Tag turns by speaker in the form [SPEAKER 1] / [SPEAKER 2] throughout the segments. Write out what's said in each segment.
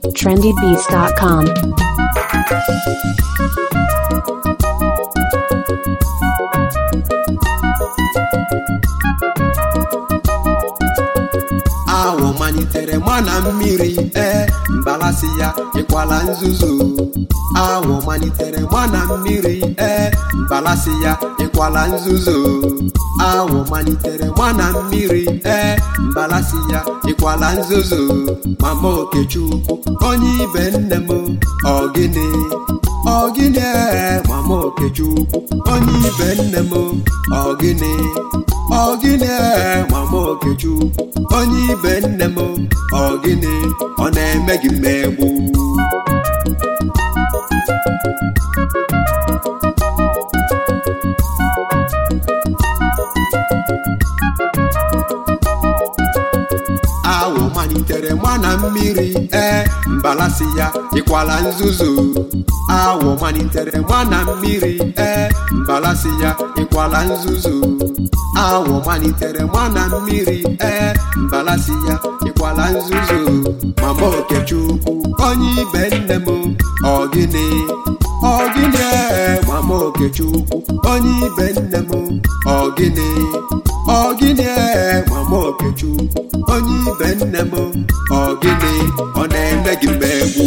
[SPEAKER 1] trendybeats.com.
[SPEAKER 2] awọ malitere ma na mmiri ee mbalasi ya ịkwala nzuzo awọ malitere ma na mmiri ee mbalasi ya ịkwala nzuzo awọ malitere ma na mmiri ee mbalasi ya ịkwala nzuzo mama okechukwu onye ibe nne m ọgịnị ọgịnị ee mama okechukwu onye ibe nne m ọgịnị ọgịnị ee mama okechukwu onye ibe nne m ọgịnị ọ na-eme gị mmegbu awọ malitere ma na mmiri ee mbalasi ya ịkwala nzuzo awọ malitere ma na mmiri ee mbalasi ya ịkwala nzuzo awọ malitere ma na mmiri ee mbalasi ya ịkwala nzuzo mama okechukwu onye ibe nne m ọgịnị ọgịnị ee mama okechukwu onye ibe nne m ọgịnị ọgịnị ee mama okechukwu onye ibe nne m ọgịnị ọ na-eme gị mmegbu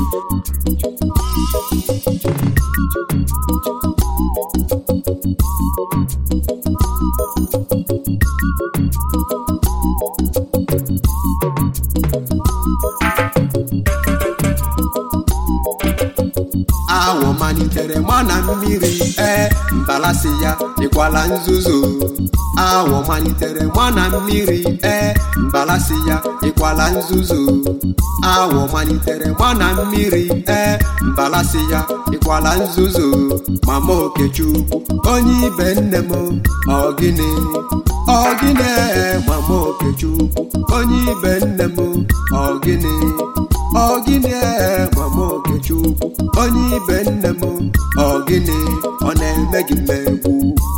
[SPEAKER 2] awọ malitere ma na mmiri ee mbalasi ya ịkwala nzuzo awọ malitere ma na mmiri ee mbalasi ya ịkwala nzuzo awọ malitere ma na mmiri ee mbalasi ya ịkwala nzuzo mama okechukwu onye ibe nne m ọgịnị ọgịnị ee mama okechukwu onye ibe nne m ọgịnị ọgịnị ee mama okechukwu onye ibe nne m ọgịnị ọ na-eme gị mmegbu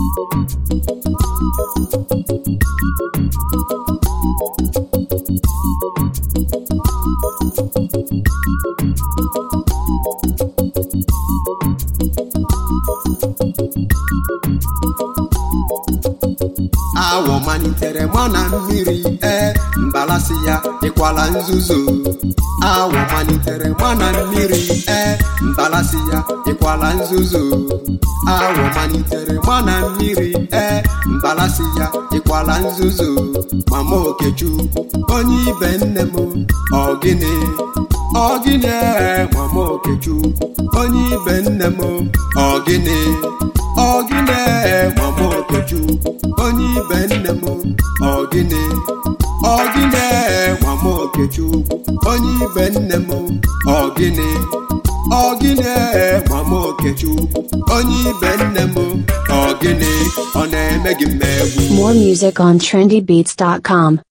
[SPEAKER 2] awọ malitere ma na mmiri ee mbalasi ya ịkwala nzuzo awọ malitere ma na mmiri ee mbalasi ya ịkwala nzuzo awọ malitere ma na mmiri ee mbalasi ya ịkwala nzuzo mama okechukwu onye ibe nne m ọgịnị ọgịnị ee mama okechukwu onye ibe nne m ọgịnị ọgịnị ee mama okechukwu onye ibe nne m ọgịnị ọgịnị ee mama okechukwu onye ibe nne m ọgịnị ọgịnị ee mama okechukwu onye ibe nne m ọgịnị ọ na-eme gị mmegbu
[SPEAKER 1] More music on trendybeats.com.